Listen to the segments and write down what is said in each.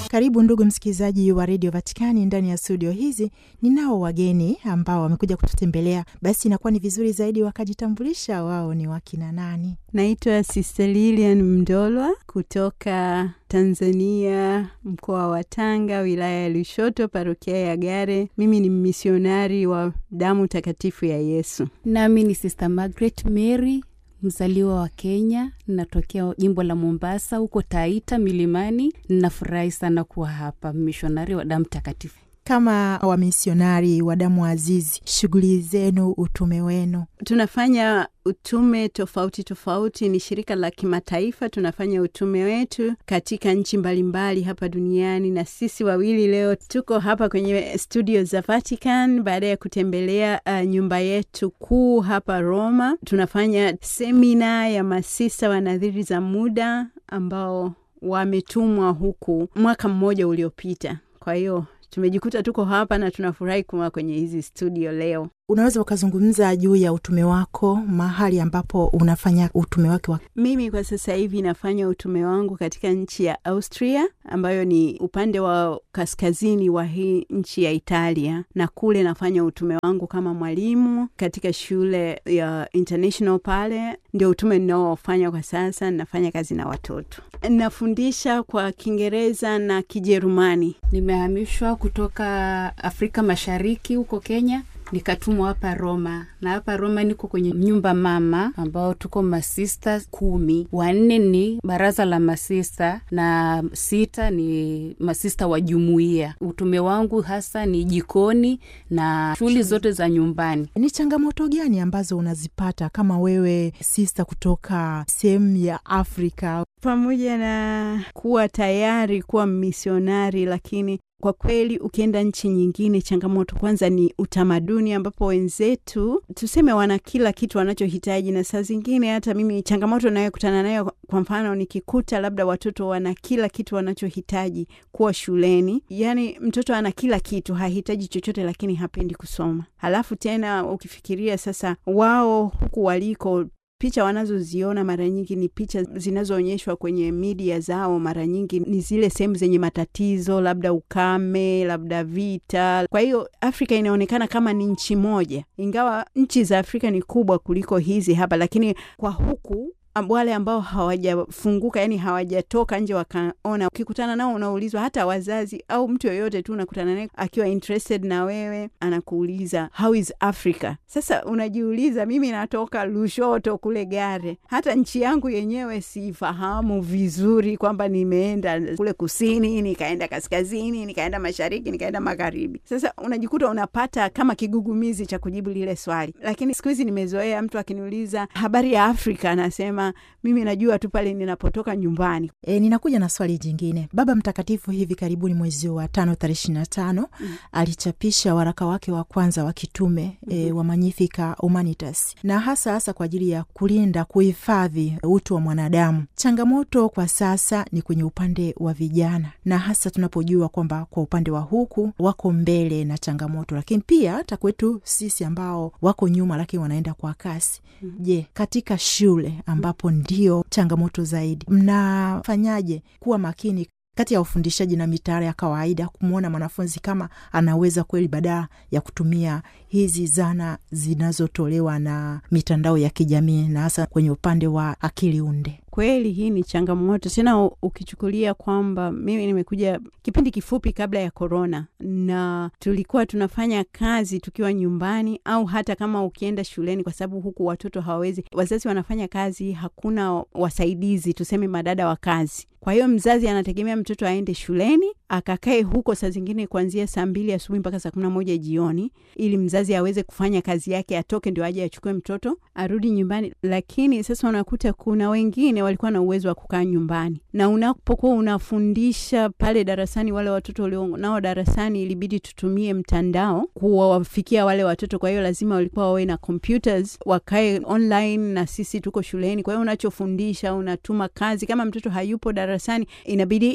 Karibu ndugu msikilizaji wa redio Vatikani. Ndani ya studio hizi ninao wageni ambao wamekuja kututembelea, basi inakuwa ni vizuri zaidi wakajitambulisha wao ni wakina nani. Naitwa Sister Lilian Mndolwa kutoka Tanzania, mkoa wa Tanga, wilaya ya Lushoto, parokia ya Gare. Mimi ni misionari wa damu takatifu ya Yesu. Nami ni Sister Margaret Mary mzaliwa wa Kenya, natokea jimbo la Mombasa huko Taita milimani. Ninafurahi sana kuwa hapa, mishonari wa damu takatifu. Kama wamisionari wa damu azizi, shughuli zenu, utume wenu? Tunafanya utume tofauti tofauti, ni shirika la kimataifa. Tunafanya utume wetu katika nchi mbalimbali hapa duniani, na sisi wawili leo tuko hapa kwenye studio za Vatican baada ya kutembelea uh, nyumba yetu kuu hapa Roma. Tunafanya semina ya masista wa nadhiri za muda ambao wametumwa huku mwaka mmoja uliopita, kwa hiyo tumejikuta tuko hapa na tunafurahi kuwa kwenye hizi studio leo. Unaweza ukazungumza juu ya utume wako, mahali ambapo unafanya utume wake wa... Mimi kwa sasa hivi nafanya utume wangu katika nchi ya Austria ambayo ni upande wa kaskazini wa hii nchi ya Italia, na kule nafanya utume wangu kama mwalimu katika shule ya international pale. Ndio utume ninaofanya kwa sasa. Nafanya kazi na watoto, nafundisha kwa Kiingereza na Kijerumani. Nimehamishwa kutoka Afrika Mashariki huko Kenya nikatumwa hapa Roma na hapa Roma niko kwenye nyumba mama ambao tuko masista kumi. Wanne ni baraza la masista na sita ni masista wa jumuiya. Utume wangu hasa ni jikoni na shughuli zote za nyumbani. Ni changamoto gani ambazo unazipata kama wewe sista kutoka sehemu ya Afrika? Pamoja na kuwa tayari kuwa misionari, lakini kwa kweli ukienda nchi nyingine, changamoto kwanza ni utamaduni, ambapo wenzetu tuseme wana kila kitu wanachohitaji, na saa zingine hata mimi changamoto nayokutana nayo, kwa mfano nikikuta labda watoto wana kila kitu wanachohitaji kuwa shuleni, yaani mtoto ana kila kitu, hahitaji chochote, lakini hapendi kusoma. Halafu tena ukifikiria sasa, wao huku waliko picha wanazoziona mara nyingi ni picha zinazoonyeshwa kwenye media zao, mara nyingi ni zile sehemu zenye matatizo, labda ukame, labda vita. Kwa hiyo Afrika inaonekana kama ni nchi moja, ingawa nchi za Afrika ni kubwa kuliko hizi hapa, lakini kwa huku wale ambao hawajafunguka yani hawajatoka nje wakaona, ukikutana nao unaulizwa, hata wazazi au mtu yoyote tu unakutana naye akiwa interested na wewe, anakuuliza how is Africa. Sasa unajiuliza, mimi natoka Lushoto kule Gare, hata nchi yangu yenyewe sifahamu vizuri, kwamba nimeenda kule kusini, nikaenda kaskazini, nikaenda mashariki, nikaenda magharibi. Sasa unajikuta unapata kama kigugumizi cha kujibu lile swali, lakini siku hizi nimezoea mtu akiniuliza habari ya Afrika anasema mimi najua tu pale ninapotoka nyumbani. E, ninakuja na swali jingine. Baba Mtakatifu hivi karibuni mwezi wa tano tarehe ishirini na tano mm. alichapisha waraka wake wa kwanza wa kitume mm -hmm. e, wa Magnificat Humanitas, na hasa hasa kwa ajili ya kulinda, kuhifadhi utu wa mwanadamu. Changamoto kwa sasa ni kwenye upande wa vijana, na hasa tunapojua kwamba kwa upande wa huku wako mbele na changamoto, lakini pia hata kwetu sisi ambao wako nyuma, lakini wanaenda kwa kasi. mm -hmm. Je, katika shule ambapo ndio changamoto zaidi, mnafanyaje kuwa makini kati ya ufundishaji na mitaala ya kawaida, kumwona mwanafunzi kama anaweza kweli, badala ya kutumia hizi zana zinazotolewa na mitandao ya kijamii na hasa kwenye upande wa akili unde? Kweli hii ni changamoto tena, ukichukulia kwamba mimi nimekuja kipindi kifupi kabla ya korona, na tulikuwa tunafanya kazi tukiwa nyumbani au hata kama ukienda shuleni, kwa sababu huku watoto hawawezi, wazazi wanafanya kazi, hakuna wasaidizi, tuseme madada wa kazi. Kwa hiyo mzazi anategemea mtoto aende shuleni akakae huko saa zingine kuanzia saa mbili asubuhi mpaka saa kumi na moja jioni, ili mzazi aweze kufanya kazi yake, atoke ndio aje achukue mtoto arudi nyumbani. Lakini sasa unakuta kuna wengine walikuwa na uwezo wa kukaa nyumbani, na unapokuwa unafundisha pale darasani, wale watoto walio nao darasani, ilibidi tutumie mtandao kuwafikia wale watoto. Kwa hiyo lazima walikuwa wawe na computers, wakae online na sisi tuko shuleni. Kwa hiyo unachofundisha, unatuma kazi, kama mtoto hayupo darasani, inabidi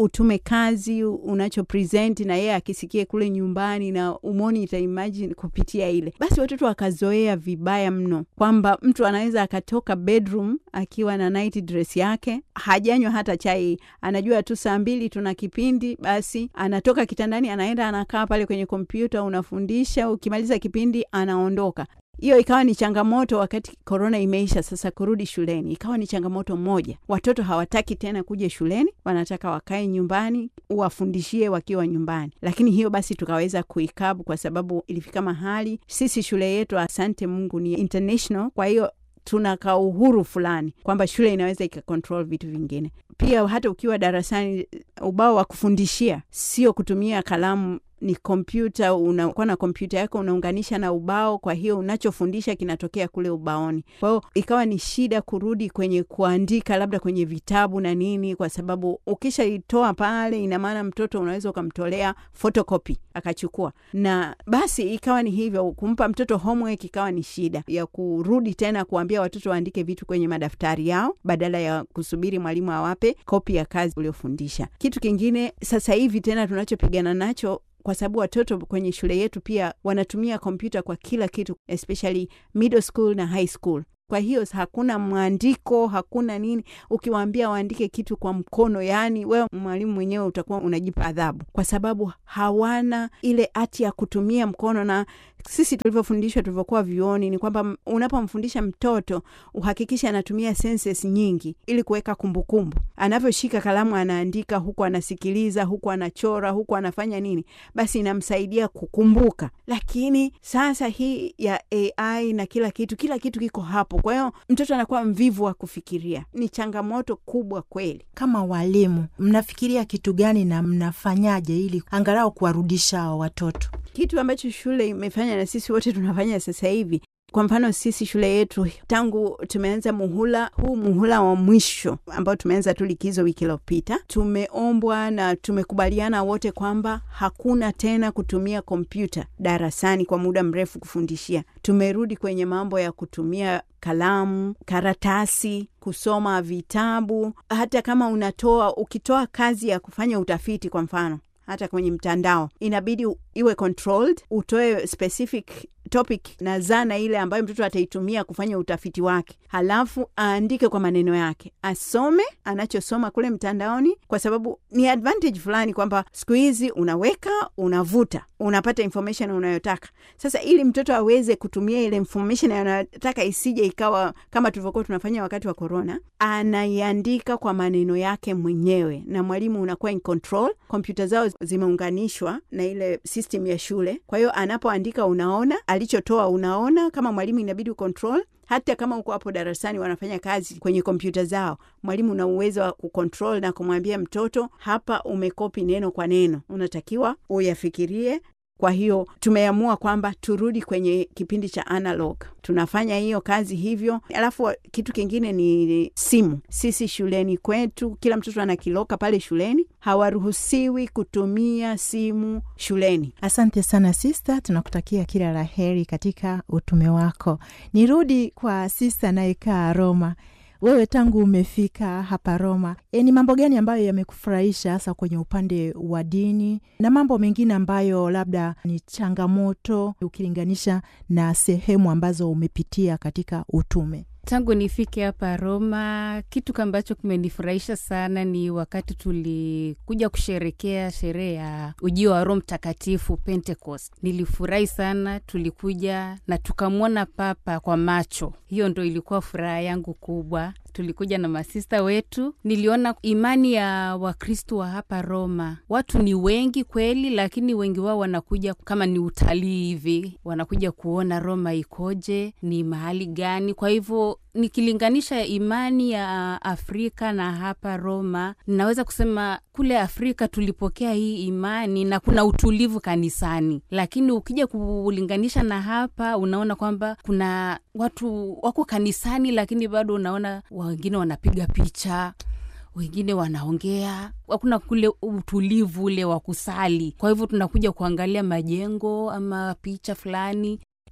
utume kazi unacho present na yeye akisikie kule nyumbani na umonita imagine kupitia ile, basi watoto wakazoea vibaya mno kwamba mtu anaweza akatoka bedroom akiwa na night dress yake, hajanywa hata chai, anajua tu saa mbili tuna kipindi, basi anatoka kitandani, anaenda anakaa pale kwenye kompyuta, unafundisha, ukimaliza kipindi anaondoka. Hiyo ikawa ni changamoto wakati korona imeisha. Sasa kurudi shuleni ikawa ni changamoto moja. Watoto hawataki tena kuja shuleni, wanataka wakae nyumbani, uwafundishie wakiwa nyumbani. Lakini hiyo basi tukaweza kuikabu, kwa sababu ilifika mahali sisi shule yetu, asante Mungu, ni international, kwa hiyo tuna ka uhuru fulani kwamba shule inaweza ikakontrol vitu vingine. Pia hata ukiwa darasani, ubao wa kufundishia sio kutumia kalamu ni kompyuta. Unakuwa na kompyuta yako unaunganisha na ubao, kwa hiyo unachofundisha kinatokea kule ubaoni. Kwa hiyo ikawa ni shida kurudi kwenye kuandika labda kwenye vitabu na nini, kwa sababu ukishaitoa pale, ina maana mtoto unaweza ukamtolea photocopy akachukua, na basi ikawa ni hivyo. Kumpa mtoto homework ikawa ni shida ya kurudi tena kuambia watoto waandike vitu kwenye madaftari yao badala ya kusubiri mwalimu awape kopi ya kazi uliofundisha. Kitu kingine sasa hivi tena tunachopigana nacho kwa sababu watoto kwenye shule yetu pia wanatumia kompyuta kwa kila kitu, especially middle school na high school. Kwa hiyo hakuna mwandiko, hakuna nini. Ukiwaambia waandike kitu kwa mkono, yaani wewe mwalimu mwenyewe utakuwa unajipa adhabu, kwa sababu hawana ile hati ya kutumia mkono. Na sisi tulivyofundishwa, tulivyokuwa vyuoni, ni kwamba unapomfundisha mtoto uhakikishe anatumia senses nyingi ili kuweka kumbukumbu. Anavyoshika kalamu anaandika, huku anasikiliza, huku anachora, huku anafanya nini, basi inamsaidia kukumbuka. Lakini sasa hii ya AI na kila kitu, kila kitu kiko hapo kwa hiyo mtoto anakuwa mvivu wa kufikiria. Ni changamoto kubwa kweli. Kama walimu, mnafikiria kitu gani na mnafanyaje ili angalau kuwarudisha hao watoto? Kitu ambacho shule imefanya na sisi wote tunafanya sasa hivi kwa mfano sisi shule yetu tangu tumeanza muhula huu, muhula wa mwisho ambao tumeanza tu likizo wiki iliyopita, tumeombwa na tumekubaliana wote kwamba hakuna tena kutumia kompyuta darasani kwa muda mrefu kufundishia. Tumerudi kwenye mambo ya kutumia kalamu, karatasi, kusoma vitabu. Hata kama unatoa ukitoa kazi ya kufanya utafiti, kwa mfano hata kwenye mtandao inabidi iwe controlled, utoe specific topic na zana ile ambayo mtoto ataitumia kufanya utafiti wake, halafu aandike kwa maneno yake, asome anachosoma kule mtandaoni, kwa sababu ni advantage fulani kwamba siku hizi unaweka, unavuta, unapata information unayotaka. Sasa ili mtoto aweze kutumia ile information anayotaka, isije ikawa kama tulivyokuwa tunafanya wakati wa corona, anaiandika kwa maneno yake mwenyewe, na mwalimu unakuwa in control. Kompyuta zao zimeunganishwa na ile system ya shule, kwa hiyo anapoandika unaona alichotoa unaona. Kama mwalimu inabidi ucontrol. Hata kama uko hapo darasani wanafanya kazi kwenye kompyuta zao, mwalimu una uwezo wa kucontrol na kumwambia mtoto, hapa umekopi neno kwa neno, unatakiwa uyafikirie. Kwa hiyo tumeamua kwamba turudi kwenye kipindi cha analog, tunafanya hiyo kazi hivyo. Alafu kitu kingine ni simu. Sisi shuleni kwetu kila mtoto ana kiloka pale shuleni, hawaruhusiwi kutumia simu shuleni. Asante sana sista, tunakutakia kila la heri katika utume wako. Nirudi kwa sista anayekaa Roma. Wewe tangu umefika hapa Roma, e, ni mambo gani ambayo yamekufurahisha hasa kwenye upande wa dini na mambo mengine ambayo labda ni changamoto ukilinganisha na sehemu ambazo umepitia katika utume? Tangu nifike hapa Roma, kitu ambacho kimenifurahisha sana ni wakati tulikuja kusherekea sherehe ya ujio wa Roho Mtakatifu, Pentecost. Nilifurahi sana, tulikuja na tukamwona Papa kwa macho. Hiyo ndo ilikuwa furaha yangu kubwa. Tulikuja na masista wetu, niliona imani ya Wakristo wa hapa Roma. Watu ni wengi kweli, lakini wengi wao wanakuja kama ni utalii hivi, wanakuja kuona Roma ikoje, ni mahali gani. Kwa hivyo nikilinganisha imani ya Afrika na hapa Roma, ninaweza kusema kule Afrika tulipokea hii imani na kuna utulivu kanisani, lakini ukija kulinganisha na hapa, unaona kwamba kuna watu wako kanisani, lakini bado unaona wengine wanapiga picha wengine wanaongea, hakuna kule utulivu ule wa kusali. Kwa hivyo tunakuja kuangalia majengo ama picha fulani.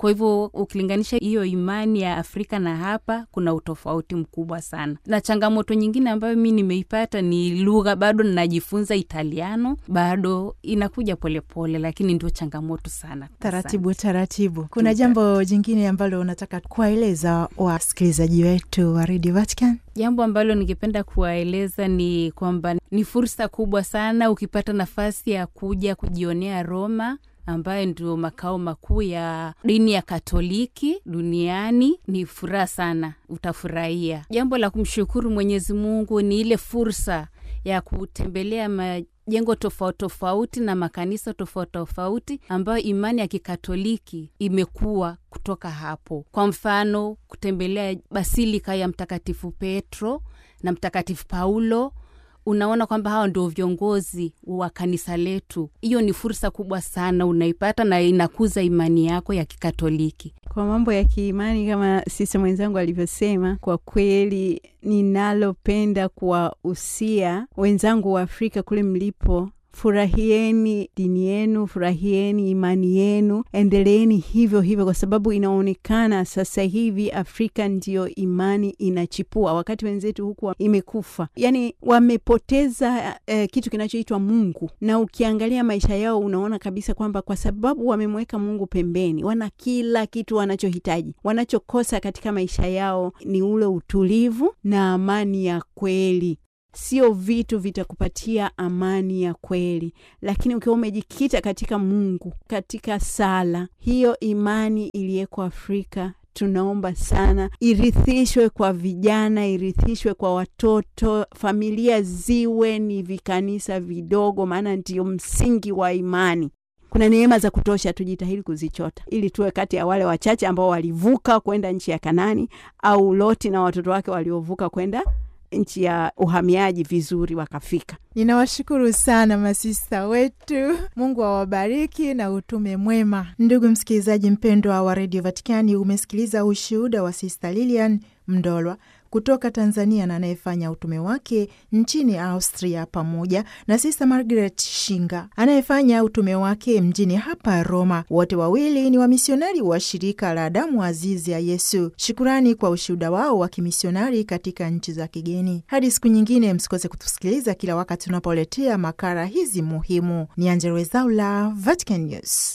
Kwa hivyo ukilinganisha hiyo imani ya Afrika na hapa, kuna utofauti mkubwa sana. Na changamoto nyingine ambayo mi nimeipata ni lugha, bado ninajifunza Italiano, bado inakuja polepole, lakini ndio changamoto sana. Taratibu taratibu. Kuna jambo jingine ambalo unataka kuwaeleza wasikilizaji wetu wa Radio Vatican? Jambo ambalo ningependa kuwaeleza ni kwamba ni fursa kubwa sana ukipata nafasi ya kuja kujionea Roma ambayo ndio makao makuu ya dini ya Katoliki duniani. Ni furaha sana, utafurahia. Jambo la kumshukuru Mwenyezi Mungu ni ile fursa ya kutembelea majengo tofauti tofauti na makanisa tofauti tofauti ambayo imani ya Kikatoliki imekuwa kutoka hapo. Kwa mfano, kutembelea basilika ya Mtakatifu Petro na Mtakatifu Paulo unaona kwamba hawa ndio viongozi wa kanisa letu. Hiyo ni fursa kubwa sana unaipata na inakuza imani yako ya Kikatoliki. Kwa mambo ya kiimani, kama sisa mwenzangu alivyosema, kwa kweli ninalopenda kuwahusia wenzangu wa Afrika kule mlipo Furahieni dini yenu, furahieni imani yenu, endeleeni hivyo hivyo, kwa sababu inaonekana sasa hivi Afrika ndiyo imani inachipua, wakati wenzetu huku imekufa. Yani wamepoteza eh, kitu kinachoitwa Mungu, na ukiangalia maisha yao unaona kabisa kwamba kwa sababu wamemweka Mungu pembeni, wana kila kitu wanachohitaji. Wanachokosa katika maisha yao ni ule utulivu na amani ya kweli. Sio vitu vitakupatia amani ya kweli, lakini ukiwa umejikita katika Mungu, katika sala, hiyo imani iliyeko Afrika tunaomba sana irithishwe kwa vijana, irithishwe kwa watoto, familia ziwe ni vikanisa vidogo, maana ndio msingi wa imani. Kuna neema za kutosha, tujitahidi kuzichota ili tuwe kati ya wale wachache ambao walivuka kwenda nchi ya Kanani, au Loti na watoto wake waliovuka kwenda nchi ya uhamiaji vizuri wakafika. Ninawashukuru sana masista wetu, Mungu awabariki na utume mwema. Ndugu msikilizaji mpendwa wa redio Vatikani, umesikiliza ushuhuda wa Sista Lilian Mndolwa kutoka Tanzania na anayefanya utume wake nchini Austria, pamoja na Sista Margaret Shinga anayefanya utume wake mjini hapa Roma. Wote wawili ni wamisionari wa shirika la damu azizi ya Yesu. Shukurani kwa ushuhuda wao wa kimisionari katika nchi za kigeni. Hadi siku nyingine, msikose kutusikiliza kila wakati tunapoletea makala hizi muhimu. Ni Angella Rwezaula, Vatican News.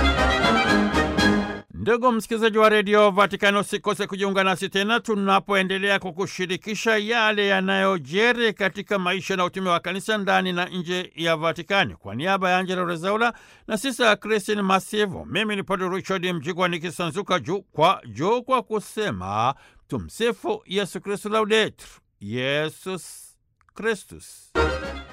Ndugu msikilizaji wa redio Vatikani, usikose kujiunga nasi tena tunapoendelea kukushirikisha yale yanayojeri katika maisha na utume wa kanisa ndani na nje ya Vatikani. Kwa niaba ya Angela Rezaula na sisa Kristin Masivo, mimi ni Padre Richard Mjigwa nikisanzuka juu kwa juu kwa kusema tumsifu Yesu Kristu, laudetur Yesus Kristus.